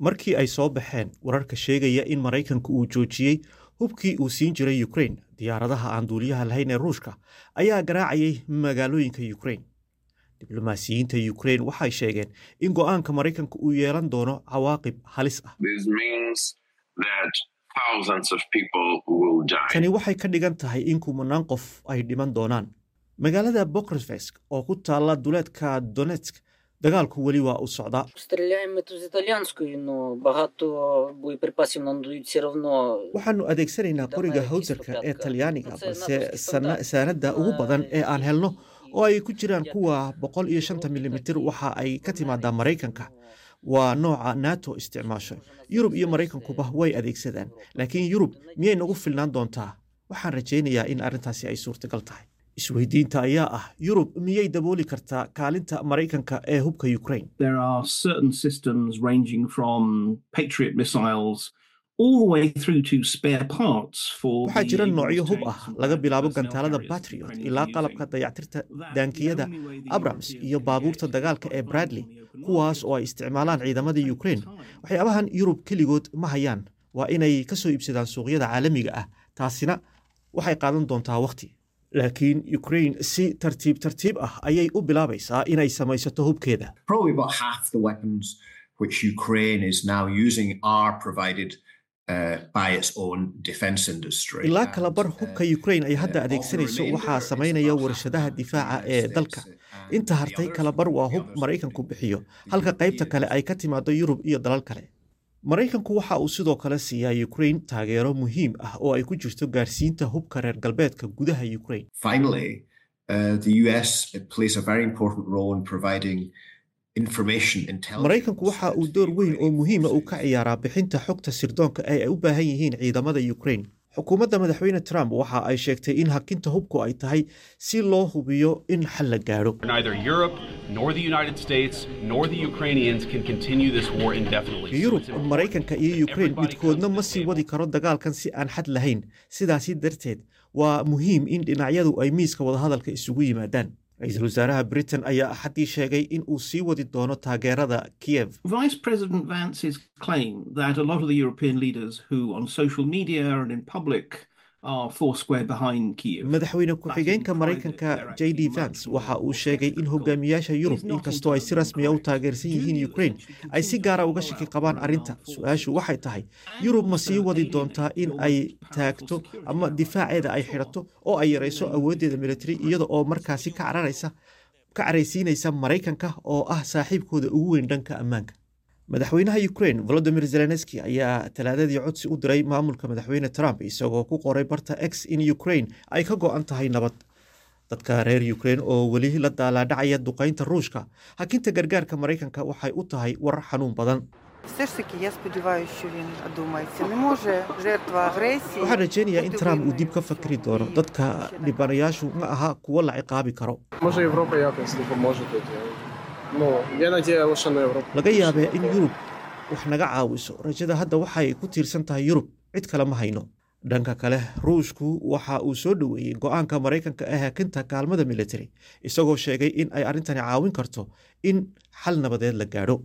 markii ay soo baxeen wararka sheegaya in maraykanku uu joojiyey hubkii uu siin jiray ukrain diyaaradaha aan duuliyaha lahayn ee ruushka ayaa garaacayay magaalooyinka ukrain diblomaasiyiinta ukrain waxay sheegeen in go'aanka maraykanka uu yeelan doono cawaaqib halis ah tani waxay ka dhigan tahay in kumanaan qof ay dhiman doonaan magaalada bokrevesk oo ku taalla duleedka donetsk dagaalku weli waa u socdaa waxaanu adeegsanaynaa qoriga hawsarka ee talyaaniga balse saanadda ugu badan ee aan helno oo ay ku jiraan kuwa boqol iyo shanta milimitir waxa ay ka timaadaa maraykanka waa nooca nato isticmaasho yurub iyo maraykankuba way adeegsadaan laakiin yurub miyay nagu filnaan doontaa waxaan rajaynayaa in arrintaasi ay suurtagal tahay isweydiinta ayaa ah yurub miyay dabooli kartaa kaalinta maraykanka ee hubka ukrain waxaa jira noocyo hub ah laga bilaabo gantaalada batriot ilaa qalabka dayactirta daankiyada abrams iyo baabuurta dagaalka ee bradley kuwaas oo ay isticmaalaan ciidamada ukrain waxyaabahan yurub keligood ma hayaan waa inay ka soo iibsadaan suuqyada caalamiga ah taasina waxay qaadan doontaa wakhti laakiin ukrain si tartiib tartiib ah ayay u bilaabaysaa inay samaysato hubkeeda ilaa kalabar hubka ukrain ay hadda adeegsanayso waxaa samaynaya warshadaha difaaca ee dalka inta hartay kalabar waa hub maraykanku bixiyo halka qaybta kale ay ka timaado yurub iyo dalal kale maraykanku waxa uu sidoo kale siiyaa ukrain taageero muhiim ah oo ay ku jirto gaarsiinta hubka reer galbeedka gudaha ukrain maraykanku waxa uu door weyn oo muhiima uu ka ciyaaraa bixinta xogta sirdoonka ee ay u baahan yihiin ciidamada ukrain xukuumadda madaxweyne trump waxa ay sheegtay in hakinta hubku ay tahay si loo hubiyo in xal la gaadho yurub maraykanka iyo ukrain midkoodna ma sii wadi karo dagaalkan si aan xad lahayn sidaasi darteed waa muhiim in dhinacyadu ay miiska wadahadalka isugu yimaadaan ra-iisul wasaaraha britain ayaa axaddii sheegay in uu sii wadi doono taageerada kiev Vice President Vance's claim that a lot of the European leaders who on social media and in public are foursquare behind Kiev. madaxweyne ku-xigeenka maraykanka j d vance waxa uu sheegay in hogaamiyaasha yurub inkastoo ay si rasmiya u taageersan yihiin ukraine ay si gaara uga shaki qabaan arrinta su-aashu waxay tahay yurub ma sii wadi doontaa in ay taagto ama difaaceeda ay xidhato oo ay yarayso awooddeeda military iyada oo markaasi ka cararaysa ka caraysiinaysa maraykanka oo ah saaxiibkooda ugu weyn dhanka ammaanka madaxweynaha ukraine volodimir zelenski ayaa talaadadii codsi u diray maamulka madaxweyne trump isagoo ku qoray barta x in ukraine ay ka go-an tahay nabad dadka reer ukraine oo weli la daalaadhacaya duqaynta ruushka hakinta gargaarka maraykanka waxay u tahay war xanuun badan Все ж таки, я сподіваюся, що він одумається. Не може жертва агресії. waxaan rajeynayaa in бути trump uu винною. dib ka fakri doono dadka dhibanayaashu ma aha kuwo la ciqaabi karo Може Європа якось допоможе тут. Ну, є надія лише на Європу. laga yaabee in yurub wax naga caawiso rajada hadda waxay ku tiirsan tahay yurub cid kale ma hayno dhanka kale ruushku waxa uu soo dhoweeyey go-aanka maraykanka ee hakinta kaalmada military isagoo sheegay in ay arrintani caawin karto in xal nabadeed la gaadho